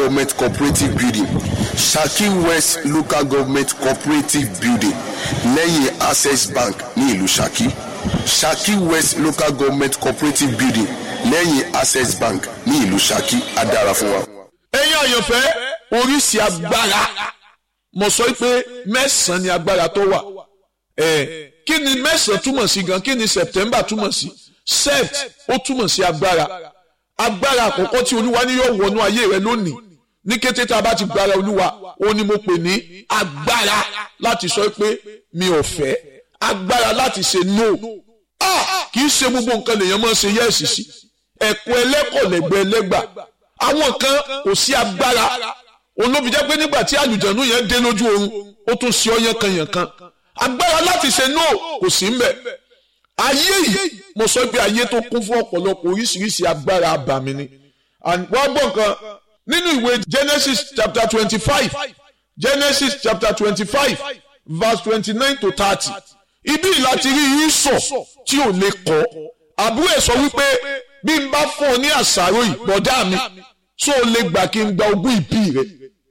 government cooperative building Shaki West local government cooperative building lẹ́yìn access bank ní ìlú Shaki Shaki West local government cooperative building lẹ́yìn access bank ní ìlú Shaki á dára fún wa. ẹ̀yin àyànfẹ́ oríṣi agbára mo sọ pé mẹ́sàn-án ni agbára tó wà ẹ̀ kí ni mẹ́sàn-án túmọ̀ sí gan kí ni September túmọ̀ sí sept ó túmọ̀ sí agbára agbára àkọ́kọ́ tí olúwa ní yóò wọnú ayé rẹ lónìí ní kété tá a bá ti gbára olúwa ó ní mo pè ní agbára láti sọ pé mi ò fẹ́ agbára láti ṣe no ah kì í ṣe gbogbo nǹkan lèèyàn máa ń ṣe yẹ́ẹ̀sì sí ẹ̀kọ́ ẹlẹ́kọ̀ọ́lẹ́gbẹ́ ẹlẹ́gbà àwọn kan kò sí agbára olóbi jẹ́ pé nígbà tí àlùjànnú yẹn dé lójú oorun ó tún ṣe ọyàn kan yàn kan agbára láti ṣe no kò sí mbẹ̀ ayé yìí mo sọ pé ayé tó kún fún ọ̀pọ̀lọpọ̀ oríṣiríṣi agbára abàmì ni wọ́n gbọ́ nǹkan nínú ìwé Genesis chapter twenty-five Genesis chapter twenty-five verse twenty-nine to thirty ibi láti rí ìsọ̀ tí ò lè kọ́ àbúrò ẹ̀ sọ wípé bí n bá fún ọ ní àṣàrò yìí bọ̀dá mi tó o lè gbà kí n gba ogún ìbí rẹ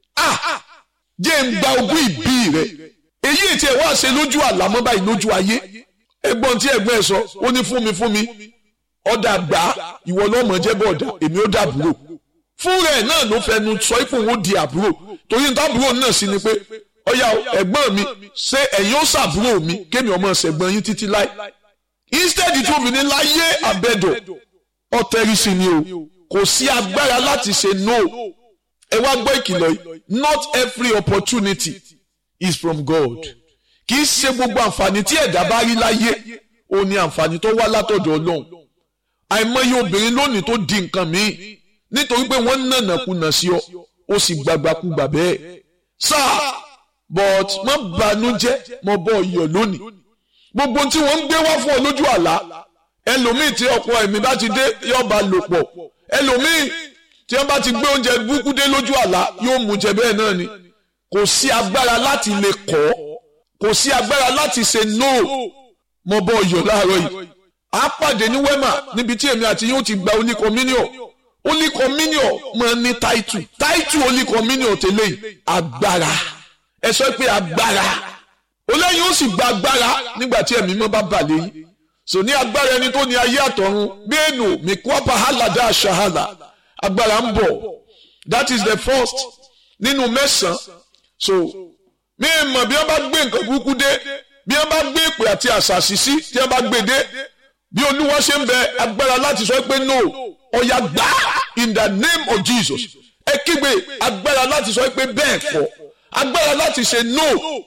ah jẹ́ n gba ogún ìbí rẹ èyí tí ẹ wá ṣe lójú àlámọ́ báyìí lójú ayé ẹ̀gbọ́n tí ẹ̀gbọ́n ẹ̀ sọ ó ní fún mi fún mi ọ̀dà gbà ìwọ lọ́mọ jẹ́ bọ̀dà èmi ó dàbúrò fún rẹ̀ náà ló fẹnu sọ ipò òun di àbúrò torí nítorí náà sì ni pé ọ̀yà ẹ̀gbọ́n mi ṣé ẹ̀yin ó ṣàbúrò mi kémi ọmọ ṣẹ̀gbọ́n yín títí láì instead tí obìnrin láyé àbẹ̀dọ̀ ọ̀tẹ̀rì sí ni o kò sí agbára láti ṣe no ẹ wá gbọ́ ìkìlọ̀ yìí not every opportunity is from God kì í ṣe gbogbo àǹfààní tí ẹ̀dá bá rí láyé ó ní àǹfààní tó wá látọ̀dọ̀ Ọlọ́run àìmọye obìnrin lónìí tó di nǹkan míì nítorí pé wọ́n nànà kùnà sí ọ ó sì gbàgbàkúgbà bẹ́ẹ̀ sáà but má bànújẹ́ mo bọ́ ọyọ̀ lónìí gbogbo tí wọ́n ń gbé wá fún ọ lójú àlá ẹlòmíì tí ọkọ ẹ̀mí bá ti dé yóò bá lò pọ̀ ẹlòmíì tí wọ́n bá ti gbé oúnjẹ burúkú dé lójú àlá yóò mú jẹ bẹ́ẹ̀ náà ni kò sí agbára láti lè kọ́ kò sí agbára láti ṣe no mo bọ́ ọyọ̀ láàárọ̀ yìí a pàdé ní wema níbi tí èmi àti yóò ti gba oníkọmíníọ̀ oníkọmíníọ̀ máa ní táìtù táìtù oníkọmíníọ̀ tẹ́lẹ̀ yìí agbára ẹ sọ pé agbára olóyìn ó sì gba agbára nígbà tí ẹ̀mí mọ́ bá bà léyìn sò ní agbára ẹni tó ní ayé àtọ̀run gbéènù mìkúọ́pà hàlàdà àṣàhàlà agbára ń bọ̀ that is the first nínú mẹ́sàn-án so mi mọ̀ bí wọ́n bá gbé nǹkan burúkú dé bí wọ́n bá gbé ìpè àti àṣàṣì sí tí wọ́n bá gbé dé bí olúwa ṣe ń bẹ agbára láti sọ pé no ọ̀yà gbà in the name of Jesus ẹ kígbe agbára láti sọ pé bẹ́ẹ̀ kọ́ agbára láti ṣe no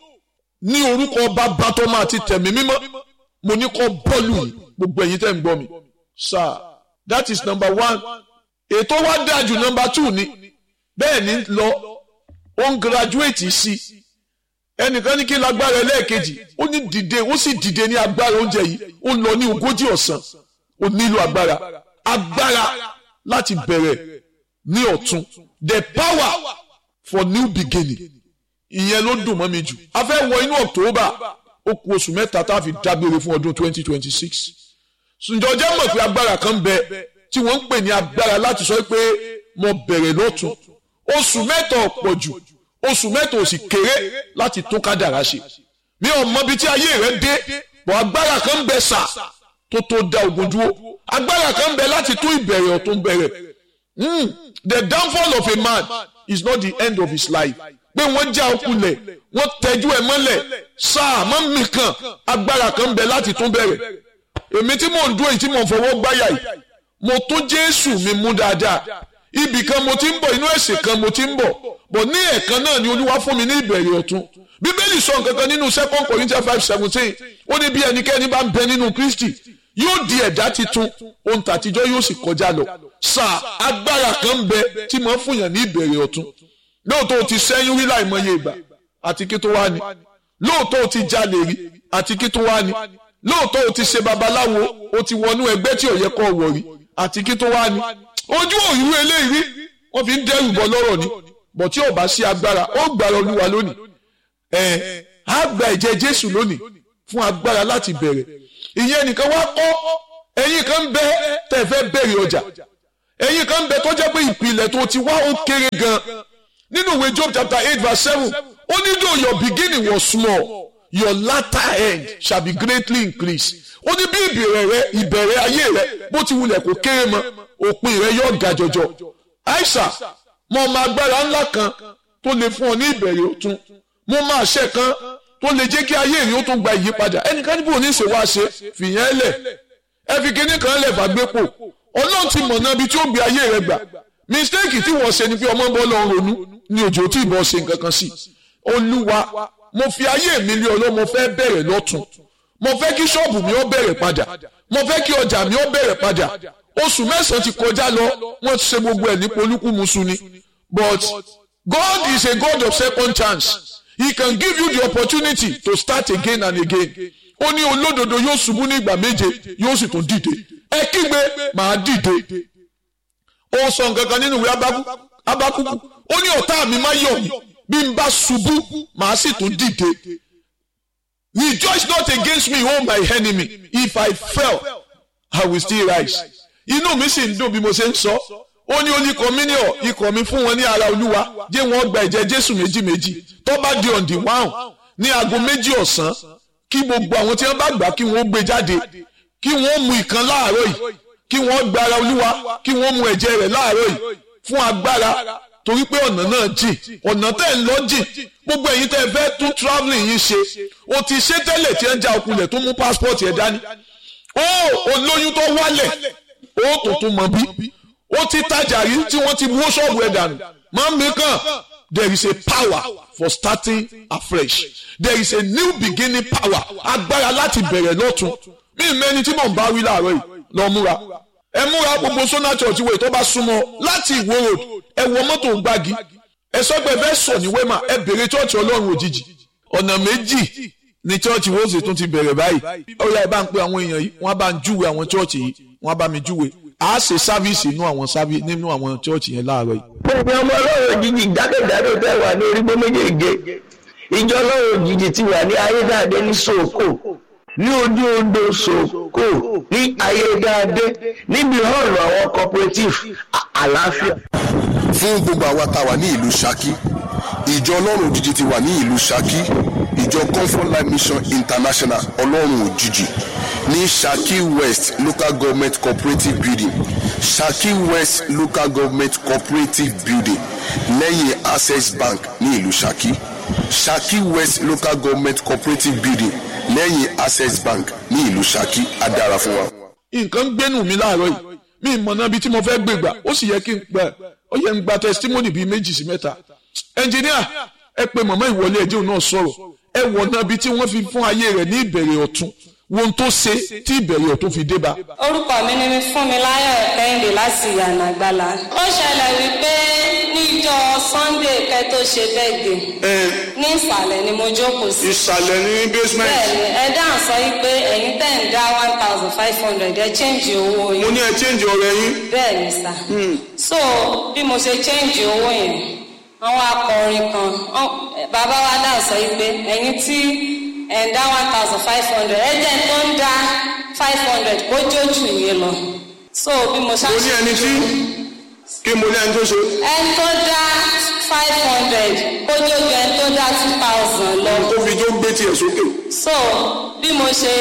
ní orúkọ bàbá tó máa ti tẹ̀mí mímọ́ mo ní kọ́ bọ́ọ̀lù yìí gbogbo ẹ̀yin tẹ́ ń gbọ́ mi sir that is number one ètò wa dájú number two ni bẹ́ẹ̀ ni lọ ó ń graduate sí ẹnìkan ní kí lágbára ẹlẹ́ẹ̀kejì ó ní dìde ó sì dìde ní agbára oúnjẹ yìí ó ń lọ ní ogójì ọ̀sán ó nílò agbára agbára láti bẹ̀rẹ̀ ní ọ̀tun the power for new beginning ìyẹn ló dùn mọ́ mi jù a fẹ́ wọ inú October ó kù oṣù mẹ́ta tá a fi dágbére fún ọdún twenty twenty six ǹjọ́ jẹ́ mọ̀ pé agbára kan bẹ tí wọ́n ń pè ní agbára láti sọ pé mo bẹ̀rẹ̀ lọ́tun oṣù mẹ́ta ọ̀pọ̀ jù oṣù mẹ́ta ò sì kéré láti tún kádàrá ṣe mi ò mọ ibi tí ayé rẹ dé bọ̀ agbára kan bẹ sà tó tó da ogun dúró agbára kan bẹ láti tún ìbẹ̀rẹ̀ ọ̀tún bẹ̀rẹ̀ the downfall of a man is not the end of his life pé wọ́n já ọkùnlẹ̀ wọ́n tẹ́jú ẹ̀ mọ́lẹ̀ sáà mọ́ mi kan agbára kan bẹ láti tún bẹ̀rẹ̀ èmi tí mò ń dúró yìí tí mò ń fọwọ́ gbáyà yìí mo tún Jésù mi mú dáadáa ibì kan mo ti ń bọ̀ inú ẹ̀sìn kan mo ti ń bọ̀ bọ̀ ní ẹ̀kan náà ni Olúwa fún mi ní ìbẹ̀rẹ̀ ọ̀tun Bíbélì sọ nǹkan kan nínú second Corinthians five seventeen ó ní bí ẹnikẹ́ni bá ń bẹ nínú Kristi yóò di ẹ̀dá titun ohun tàtijọ́ yóò sì kọjá lọ sáà agbára kan bẹ tí mo ń fún yàn ní ìbẹ̀rẹ̀ ọ̀tun lóòótọ́ o ti sẹ́yìn rí láìmọye ìgbà àti kí tó wá ní lóòótọ́ o ti jalè rí àti kí tó wá ní lóòótọ́ o ti ṣe babaláwo o ti wọnú ẹgbẹ́ tí ò yẹ kó wọ̀ rí àti kí tó wá ní ojú òyìnbó eléyìí rí wọ́n fi ń dẹ́rù bọ́ lọ́rọ̀ ni bọ̀ tí ò bá sí agbára ó gbára olúwa lónìí ẹ̀ á gba ẹ̀jẹ̀ jésù lónìí fún agbára láti bẹ̀rẹ̀ ìyẹn nìkan wá kọ́ ẹ̀yin kan bẹ́ tẹ̀ fẹ́ bẹ̀rẹ̀ ọjà ẹ̀yin kan bẹ tó jẹ́ pé ìpìlẹ̀ tó ti wá ó kéré gan nínú ìwé Job chapter eight verse seven ó ní though your beginning was small your latter end shall be greatly increased ó ní bí ìbẹ̀rẹ̀ rẹ ìbẹ̀rẹ̀ ayé rẹ bó ti wulẹ̀ kó kéré mọ́ òpin rẹ yóò ga jọjọ àìsà mo mọ agbára ńlá kan tó lè fún ọ ní ìbẹ̀rẹ̀ ọ̀tun mo mọ àṣẹ kan tó lè jẹ́ kí ayé rẹ ó tún gba ìyípadà ẹnìkan níbo ní ìṣèwọ́ àṣẹ fìyẹn lẹ̀ ẹ fi kinní kan lẹ̀ fàgbépo ọlọ́run ti mọ̀ náà bí tí ó gbé ayé rẹ gbà mistake tí wọ́n ṣe ni pé ọmọ bọ́ lọ́run ronú ní òjò tí ìbọn ṣe nǹkan kan sí olúwa mo fi ayé mi lé ọlọ́ mo fẹ́ bẹ̀rẹ̀ lọ́tún mo fẹ́ kí ṣọ́ọ̀bù mi ó bẹ̀rẹ̀ padà mo fẹ́ kí ọjà mi ó bẹ̀rẹ̀ padà oṣù mẹ́sàn-án ti kọjá lọ wọ́n ti ṣe gbogbo ẹ̀ ní polúkúmuṣu ni but God is a God of second chance he can give you the opportunity to start again and again ó ní olódodo yóò ṣubú ní ìgbà méje yóò sì tún dìde ẹ kígbe màá dìde ó sọ nǹkan kan nínú ìwé abákúkú ó ní ọ̀tá mi má yọ̀ mí bí n bá ṣubú màá sì tún dìde rejoice not against me o my enemy if I fell I will still rise inú mi sì ń dùn bí mo ṣe ń sọ ó ní oníkọ mi ní ọ ikọ̀ mi fún wọn ní ara olúwa jẹ́ wọ́n gba ẹ̀jẹ̀ jésù méjì méjì tó bá di ọ̀ǹdì wáhùn ní aago méjì ọ̀sán kí gbogbo àwọn tí wọ́n bá gbà kí wọ́n gbé jáde kí wọ́n mu ìkan láàárọ̀ yìí kí wọ́n gba ara olúwa kí wọ́n mu ẹ̀jẹ̀ rẹ̀ láàárọ̀ yìí fún agbára torí pé ọ̀nà náà jìn ọ̀nà tẹ̀ ń lọ jìn gbogbo ẹ̀yin tẹ́ ẹ fẹ́ tún travelling yìí ṣe o ti ṣe tẹ́lẹ̀ tí ẹ ń ja okunlẹ̀ tó mú passport ẹ̀ dání ó olóyún tó wálẹ̀ ó tuntun mọ̀ bí ó ti tajà rí tí wọ́n ti wó ṣọ́ọ̀bù ẹ̀ dànù máa ń mìíràn there is a power for starting afresh there is a new beginning power agbára láti bẹ̀rẹ̀ lọ́tun mí mẹ́ni tí mò ń bá wí láàárọ̀ yìí lọ múra ẹ múra gbogbo sona church wo tó bá súnmọ́ láti ìwó road ẹ wọ mọ́tò gbági ẹ sọ pé ẹ fẹ́ sọ ní wema ẹ bèrè church ọlọ́run òjijì ọ̀nà méjì ni church wo sì tún ti bẹ̀rẹ̀ báyìí ó yá ẹ bá ń pe àwọn èèyàn yìí wọ́n bá ń júwe àwọn church yìí wọ́n bá mi júwe a ṣe sáfíìsì nínú àwọn sáfíìsì nínú àwọn church yẹn láàárọ̀ yìí. gbogbo ọmọ ọlọ́run òjijì jákèjádò tẹ́ wà ní orígbó méjèèjì ìjọ ọlọ́run òjijì ti wà ní ayédáadé ní sòkò ní ojú odò sòkò ní ayédáadé níbi hall àwọn cooperative àlàáfíà. fún gbogbo àwa tá a wà ní ìlú Ṣakí ìjọ ọlọ́run òjijì ti wà ní ìlú Ṣakí ìjọ comfort life mission international ọlọ́run òjijì ní Ṣakí west local government cooperative building Ṣakí west local government cooperative building lẹ́yìn access bank ní ìlú Ṣakí Ṣakí west local government cooperative building lẹ́yìn access bank ní ìlú Ṣakí á dára fún wa. nǹkan gbénú mi láàárọ̀ yìí mi mọ̀nà ibi tí mo fẹ́ gbé gbà ó sì yẹ kí n gbà ó yẹ n gba testimony bíi méjì sí mẹ́ta ẹnjìníà ẹ pe màmá ìwọlé ẹjẹ òun náà sọ̀rọ̀ ẹ wọ̀ náà bí tí wọ́n fi fún ayé rẹ̀ ní ìbẹ̀rẹ̀ ọ̀tun wo ohun tó ṣe tí ìbẹ̀rẹ̀ ọ̀tun fi dé bá. orúkọ mi ni Fúnmiláyọ̀ Kẹ́hìndé láti ìyànà àgbàlá. ó ṣẹlẹ̀ wípé níjọ́ Sunday kẹ́ tó ṣe bẹ́ẹ̀dẹ̀ ní ìsàlẹ̀ ni mo jókòó sí. ìsàlẹ̀ ní basement. bẹ́ẹ̀ni ẹ dáhùn sọ wípé ẹ̀yin tẹ̀ ń dá one thousand five hundred ẹ change owó yín. mo ní ẹ change ọ̀rẹ́ yín. bẹ́ẹ̀ni sà. so bí mo ṣe change owó yẹn àwọn akọrin kan bàbá wa dáhùn sọ wípé ẹ̀yin tí ẹ̀ ń dá one thousand five hundred ẹ jẹ́ tó ń dá five hundred kó jójú yín lọ. so bí mo ṣáà mo ní ẹni tí kí mo ní ẹni tó ṣe. ẹni tó dá five hundred kó jójú ẹni tó dá two thousand lọ. tó fi jó gbé tiẹ̀ sókè. so bí mo ṣe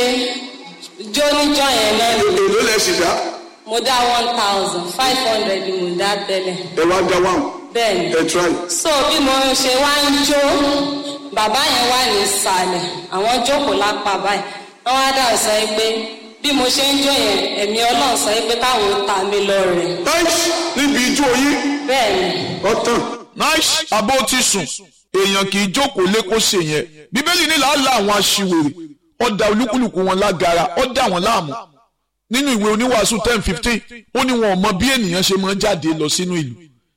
jó níjọ́ yẹn náà ni èló lẹ sì dá. mo dá one thousand five hundred ni mo dá tẹ́lẹ̀ ẹ wá dá wàhùn. bẹ́ẹ̀ni ẹ try. so bí mo ṣe wá ń jó bàbá yẹn wà ní ìsàlẹ̀ àwọn jókòó lápá báyìí wọ́n á dà sọ yìí pé bí mo ṣe ń jó yẹn ẹ̀mí ọlọ́run sọ yìí pé káwọn ta mi lọ rẹ̀ nice níbi ijó yín bẹ́ẹ̀ni ọ̀tàn. nice abó ti sùn èèyàn kì í jókòó lé kó ṣe yẹn bíbélì ní làálàá àwọn aṣiwèrè ó da olúkúlùkù wọn lágara ó dà wọn láàmú nínú ìwé oníwàásù ten fifteen ó ní wọn ò mọ bí ènìyàn ṣe máa ń jáde lọ sínú ìlú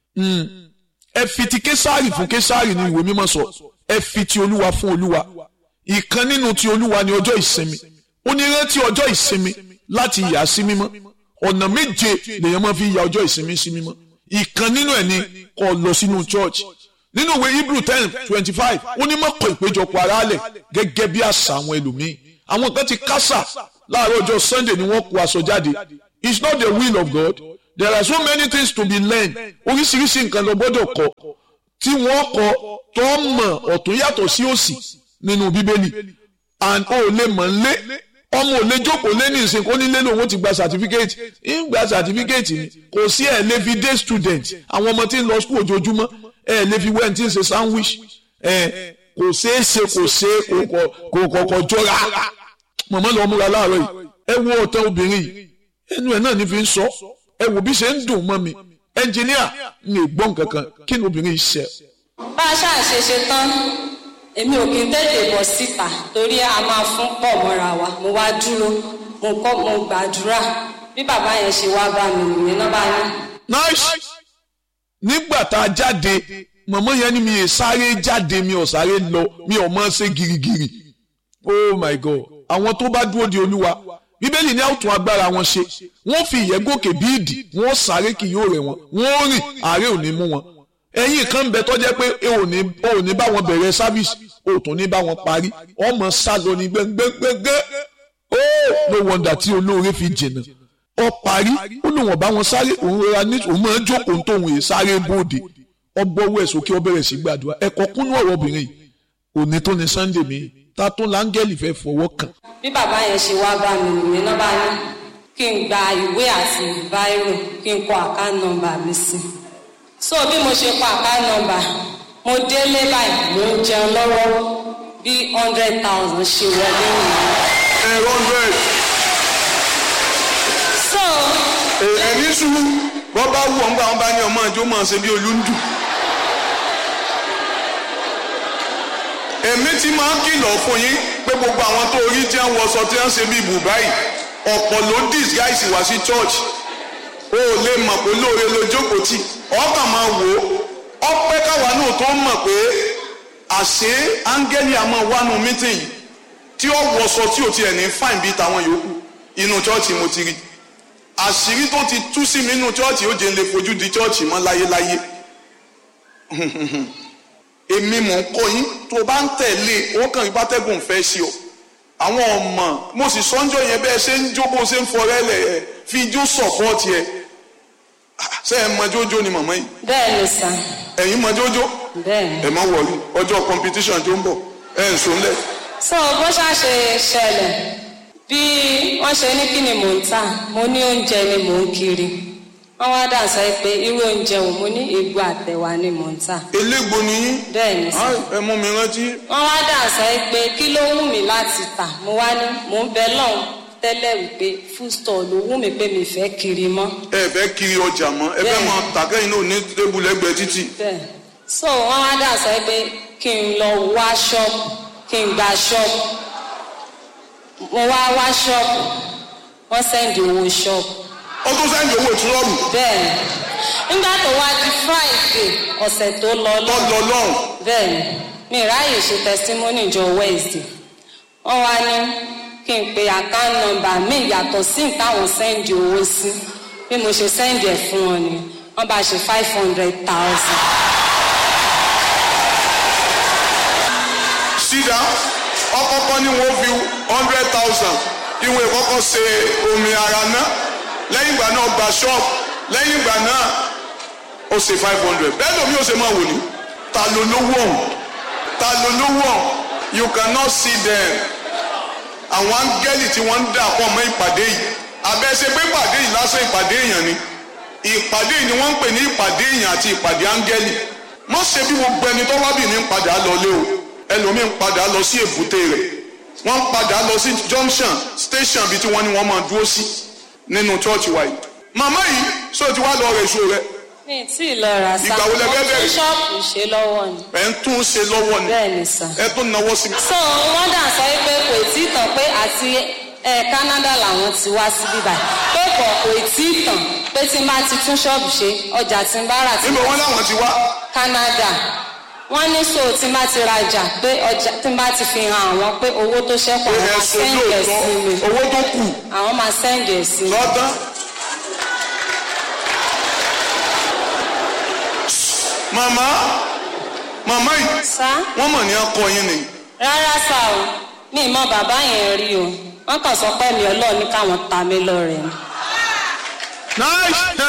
ẹ fi ti késàrì fún késàrì ní ìwé mímọ́ sọ ẹ fi ti olúwa fún olúwa ìkan nínú ti olúwa ní ọjọ́ ìsinmi ó ní rántí ọjọ́ ìsinmi láti yà sí mímọ́ ọ̀nà méje lèèyàn máa fi ya ọjọ́ ìsinmi sí mímọ́ ìkan nínú ẹ̀ ni kó lọ sínú church nínú ìwé hebrew ten twenty five ó ní mọ́kàn ìpéjọpọ̀ aráàlẹ̀ gẹ́gẹ́ bí àṣà àwọn ẹlòmíín àwọn kan ti kásà láàárọ̀ ọjọ́ sunday ni wọ́n kó aṣọ jáde it's not the will of God there are so many things to be learned oríṣiríṣi nǹkan lọ gbọ́dọ̀ kọ́ tí wọ́n kọ́ tó mọ̀ ọ̀tún yàtọ̀ sí òsì nínú bíbélì and o lè mọ̀ lé ọmọ ò lè jókòó lé ní ìsìn kó nílé lòun ti gba certificate ń gba certificate ni kò sí ẹ̀ lè fi day student àwọn ọmọ tí ń lọ school ojoojúmọ́ ẹ̀ lè fi wẹ́n tí ń ṣe sandwich ẹ̀ kò ṣeé ṣe kò ṣe kò kọ̀kọ̀ jọra mọ̀mọ́ lọ múra láàárọ̀ yìí ẹ wo ọ̀tẹ̀ obìnrin yìí ẹnu ẹ̀ náà ní fi ń sọ ẹ wò bí ṣe ń dùn mọ́ mi ẹnjìníà ń lè gbọ́n kankan kí ni obìnrin yìí ṣe. bá a ṣáà ṣe ṣe tán èmi ò kí n tètè bọ̀ síta torí a máa fún pọ̀ mọ́ra wa mo wá dúró mo kọ́ mo gbàdúrà bí bàbá yẹn ṣe wá bá mi nìyẹn náà bá ní. nice nígbà tá a jáde mọ̀mọ́ yẹn ni mi ì sáré jáde mi ò sáré lọ mi ò mọ̀ ṣe girigiri oh my god àwọn tó bá dúró de olúwa bíbélì ní àwùtún agbára wọn ṣe wọ́n fi ìyẹ́ gòkè bí ìdì wọ́n sáré kì yóò rẹ̀ wọ́n wọ́n rìn àárẹ̀ ò ní mú wọn ẹ̀yìn kan bẹ tọ́jẹ́ pé ẹ ò ní ò ní bá wọn bẹ̀rẹ̀ sáfíìsì ò tún ní bá wọn parí ọmọ sálọ ní gbẹngbẹngbẹ ó no wonder tí olóore fi jìnnà ọ parí ó lò wọ́n bá wọn sáré òun rọra ní òun máa ń jókòó tóun èè sáré bóde ọgbọ́wọ́ ẹ̀ sókè ọ bẹ̀rẹ̀ sí gbàdúrà ẹ̀kọ́ kúnú ọ̀rọ̀ obìnrin yìí òní tó ní sunday mi ta tó láńgẹ́lì fẹ́ fọwọ́ kàn. bí bàbá yẹn ṣe wá bá mi nìyẹn náà bá ní kí n gba ìwé àti báírò kí n kọ àká nọ́mbà mi sí so bí mo ṣe kọ àká nọ́mbà mo délé báyìí mo ń jẹun lọ́wọ́ bí hundred thousand ṣe wọlé nìyẹn. ẹ hundred so ẹni sùúrù wọ́n bá wù ọ́n gbà wọ́n bá ní ọmọ àjọ máa ṣe bí olúndù. èmi ti máa ń kìlọ̀ fún yín pé gbogbo àwọn tó rí tí wọ́n wọṣọ tí wọ́n ṣe bí bùbá yìí ọ̀pọ̀ ló disguise wá sí church o ò lè mọ̀ pé lóore ló jókòó tì ọkàn máa wò ó ọpẹ́ káwa náà tó mọ̀ pé àṣé áńgẹ́lì àmọ́ wánu mítìn yìí tí ó wọṣọ tí ò tiẹ̀ ní fáìn bíi tàwọn yòókù inú church mo ti rí àṣírí tó ti tú sí mi nínú chọ́ọ̀chì ó jẹ́ ń lè fojú di chọ́ọ̀chì mọ́ láyéláyé èmi mò ń kọ́ yín tó o bá ń tẹ̀lé ó kàn yín bátẹ́gùn fẹ́ sí ọ àwọn ọmọ mo sì sọ́njọ́ yẹn bẹ́ẹ̀ ṣe ń jó bó ṣe ń fọrẹ́ lẹ̀ ẹ̀ fi ijó sọ̀pọ́ọ̀tì ẹ̀ ṣé ẹ mọ jójó ni màmá yìí bẹ́ẹ̀ ni sà ẹ̀yin mọ jójó bẹ́ẹ̀ ni. ẹ má wọrí ọjọ́ competition tó ń bọ̀ ẹ̀ ń sọ́nlẹ̀ so bó ṣàṣe ṣẹlẹ̀ bí wọ́n ṣe ní kí ni mò ń tà mo ní oúnjẹ ni mò ń kiri wọ́n wá dà sọ pé irú oúnjẹ wo mo ní egbò àtẹ̀wà ni mò ń tà elégbò ni yín bẹ́ẹ̀ ni sà ẹ mú mi rántí wọ́n wá dà sọ pé kí ló wù mí láti tà mo wá ní mò ń bẹ lọ́hùn tẹ́lẹ̀ wípé food store ló wù mí pé mi fẹ́ kiri mọ́ ẹ fẹ́ kiri ọjà mọ́ ẹ fẹ́ Bẹ́ẹ̀. máa tàkẹ́yìn náà ní tébù lẹ́gbẹ̀ẹ́ títì bẹ́ẹ̀ so wọ́n wá dà sọ pé kí n lọ wá ṣọ́ọ̀bù kí n gba ṣọ́ọ̀bù mo wá wá ṣọ́ọ̀bù wọ́n sẹ́ndì owó ṣọ́ọ̀bù ó tún sẹ́ńdì owó ìtúrọ́ọ̀mù bẹ́ẹ̀ nígbà tó wá di friday ọ̀sẹ̀ tó lọ lọ lọ́dọ̀ lọ́hùn bẹ́ẹ̀ ni mi ráàyè ṣe testimony jọ wednesday wọ́n wá ní kí n pe account number mi yàtọ̀ sí táwọn sẹ́ndì owó sí bí mo ṣe sẹ́ndì ẹ̀ fún wọn ni wọ́n bá ṣe five hundred thousand. sídà ọkọ̀ọ̀kan ni wọ́n fi hundred thousand ìwọ̀n ìkọ́kọ́ ṣe omi ara náà lẹ́yìn ìgbà náà gba ṣọ́ọ̀bù lẹ́yìn ìgbà náà ó ṣe five hundred bẹ́ẹ̀ lómi ó ṣe máa wò ní ta ló lówó ọ̀hún ta ló lówó ọ̀hún you cannot see them àwọn áńgẹ́lì tí wọ́n ń dà pọ̀ mọ́ ìpàdé yìí abẹ́sẹ̀ pé ìpàdé yìí lásán ìpàdé èèyàn ni ìpàdé yìí ni wọ́n ń pè ní ìpàdé èèyàn àti ìpàdé áńgẹ́lì má ṣe bí gbogbo ẹni tó wábì ní ń padà lọlé o ẹlòmíín padà lọ sí èbúté rẹ̀ wọ́n ń padà lọ sí junction station bíi tí wọ́n ní wọ́n máa dúró sí nínú church wa yìí màmá yìí sọ ti wá lọ rẹ̀ èso rẹ̀ mi ì tí ì lọ rà sá Ìgbà wo lẹ fẹ́ mo bẹ̀rẹ̀? tún ṣọ́ọ̀bù ṣe lọ́wọ́ ni ẹ̀ ń tún ṣe lọ́wọ́ ni bẹ́ẹ̀ ni sà. ẹ tún náwó sí mi. so wọ́n dà sọ pé kò tí ì tàn pé àti ẹ Canada làwọn ti wá sí bíbá pé kò kò tí ì tàn pé tí n bá ti tún ṣọ́ọ̀bù ṣe ọjà tí n bá rà tí níbo wọn láwọn ti wá Canada wọ́n ní so tí n bá ti rajà pé ọjà tí n bá ti fi hàn àwọn pé owó tó ṣẹ́kù pé àwọn ẹ máa so sẹ́ǹdì ẹ̀ lóòótọ́ sí mi owó tó kù àwọn máa sẹ́ǹdì ẹ̀ sí mi. lọ́tán. màmá màmá yìí sá wọ́n mọ̀ ní akọ yín ni rárá sá o mi ì mọ bàbá yẹn rí o wọ́n kàn sọ pé mi ọlọ́ọ̀ ní káwọn ta mí lọ́rẹ̀ ni. nice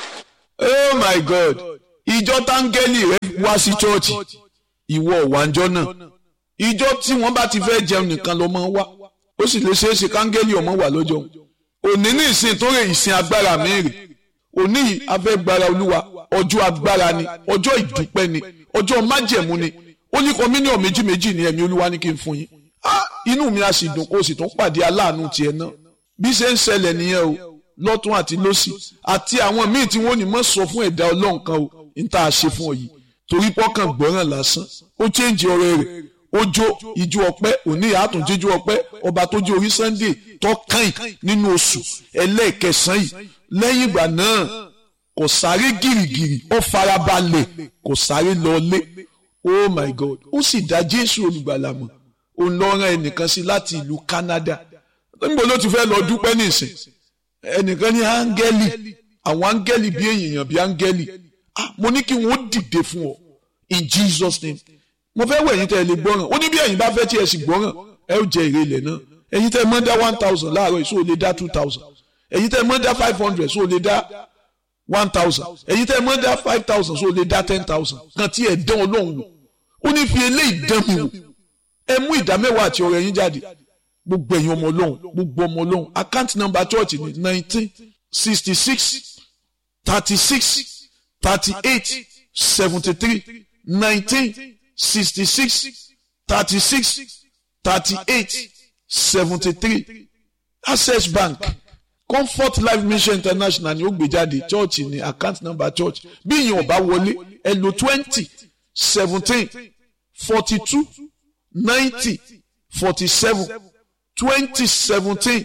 oh my god ìjọ táńgẹ́lì rẹ wá sí chọ́ọ̀chì ìwọ ọ̀wánjọ́ náà ìjọ tí wọ́n bá ti fẹ́ jẹun nìkan ló máa ń wá ó sì lè ṣeé ṣe káńgẹ́lì ọmọ wà lọ́jọ́ òní ní ìsìn tó rè ìsìn agbára mẹ́rin òní afẹ́gbára olúwa ọjọ́ agbára ni ọjọ́ ìdúpẹ́ ni ọjọ́ májẹ̀mú ni ó ní kọ́míníọ̀ méjì méjì ní ẹ̀mí olúwa ní kí n fún yín inú mi á sì dùn kó o sì tún pàdé aláàánú tiẹ̀ náà bí ṣe ń ṣẹlẹ̀ nìyẹn o lọ́tún àti lọ́sì àti àwọn míì tí wọ́n ní mọ̀ sọ fún ẹ̀dá ọlọ́run kan o ní tá a ṣe fún ọ yìí torí pọ́kàn gbọ́ràn lásán ó chéǹjì ọ̀rẹ́ rẹ̀ ó jó ijó ọpẹ́ òní àtún jíjó ọpẹ́ ọba tó jó orí sunday tọ́kàn nínú oṣù ẹlẹ́ẹ̀kẹsàn yìí lẹ́yìn ìgbà náà kò sáré gìrìgìrì ó farabalẹ̀ kò sáré lọlé oh my god ó sì dá jésù olùgbàlà mọ̀ òun lọ rán ẹnìkan sí láti ìlú canada níbo ló ti fẹ́ lọ dúpẹ́ nísìn ẹnìkan ní áńgẹ́lì àwọn áńgẹ́lì bí èèyàn bí áńgẹ́lì ah mo ní kí wọ́n dìde fún ọ in jesus name mo fẹ́ wọ ẹ̀yin tẹ́ ẹ lè gbọ́ràn ó ní bí ẹ̀yin bá fẹ́ tí ẹ sì gbọ́ràn ẹ ó jẹ èrè ilẹ̀ náà ẹ̀yin tẹ́ ẹ mọ́ dá one thousand láàárọ̀ èso ò lè dá two thousand ẹ̀yin tẹ́ ẹ mọ́ dá five hundred so ò lè dá one thousand ẹ̀yin tẹ́ ẹ mọ́ dá five thousand so ò lè dá ten thousand kan tí ẹ dán ọlọ́run wò ó ní fi eléyìí dán mi wò ẹ mú ìdá mẹ́wàá àti ọ̀rẹ́ yín jáde gbogbo ẹ̀yin ọmọ ọlọ́run gbogbo ọmọ ọlọ́run account number church ni nineteen sixty six thirty six thirty eight seventy three nineteen sixty six thirty six thirty eight seventy three access bank comfort life mission international ni ó gbé jáde church ni account number church bí ìyẹn ò bá wọlé ẹ lò twenty seventeen forty two ninety forty seven twenty seventeen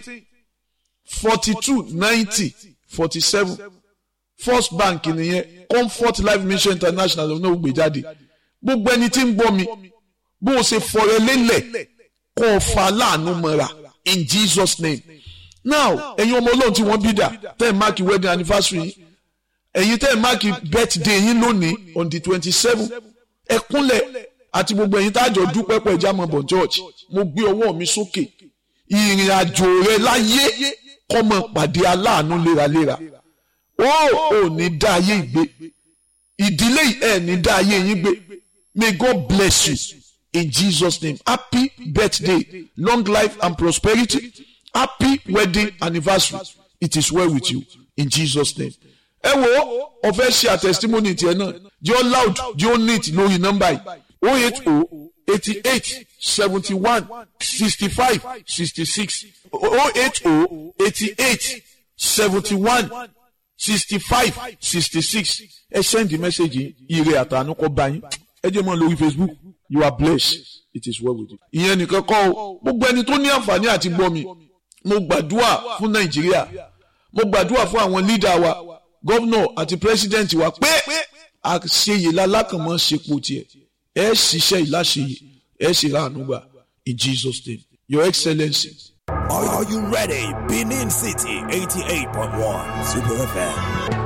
forty two ninety forty seven first bank nìyẹn comfort life mission international ló náà gbé jáde gbogbo ẹni tí ń gbọ́ mi bó o ṣe fọrẹ lélẹ̀ kó o fa láàánú mọ́ra in jesus name now ẹ̀yin ọmọ ọlọ́run tí wọ́n bí dà tẹ́ ẹ̀ máàkì wedding anniversary yín ẹ̀yin tẹ́ ẹ̀ máàkì birthday yín lónìí on the twenty seven ẹ kúnlẹ̀ àti gbogbo ẹ̀yin tájọ dúpẹ́ pẹ̀ jámọ̀ bọ̀ church mo gbé ọwọ́ mi sókè ìrìn àjò rẹ láyé kọ́mọ pàdé aláàánú léraléra ó ò ní dá ayé ìgbé ìdílé ẹ̀ ní dá ayé yín gbé may God bless you in Jesus name happy birthday long life and prosperity happy wedding anniversary it is well with you in Jesus name ẹ wo ọfẹ ṣe àtẹsítímọ́nì tiẹ̀ náà jẹ́ ọ́ loud jẹ́ ọ́ neat lórí nọ́mbà yìí oh eight oh eighty eight seventy one sixty five sixty six oh eight oh eighty eight seventy one sixty five sixty six ẹ send the message ire àtànú kọ bá yín ẹ jẹ́ mọ́ lórí Facebook you are blessed it is well with you. ìyẹn nìkan kọ́ o gbogbo ẹni tó ní àǹfààní àti gbọ́ mi mo gbàdúrà fún Nàìjíríà mo gbàdúrà fún àwọn lídà wa gọ́vnọ̀ àti pírẹ́sídẹ̀ǹtì wa pé àṣeyè lálákànmọ́ ṣepò tiẹ̀ ẹ ṣiṣẹ́ ìláṣeyè ẹ ṣe ráàánú gbà in Jesus name your excellency. Are, are you ready? Benin City 88.1 Super FM.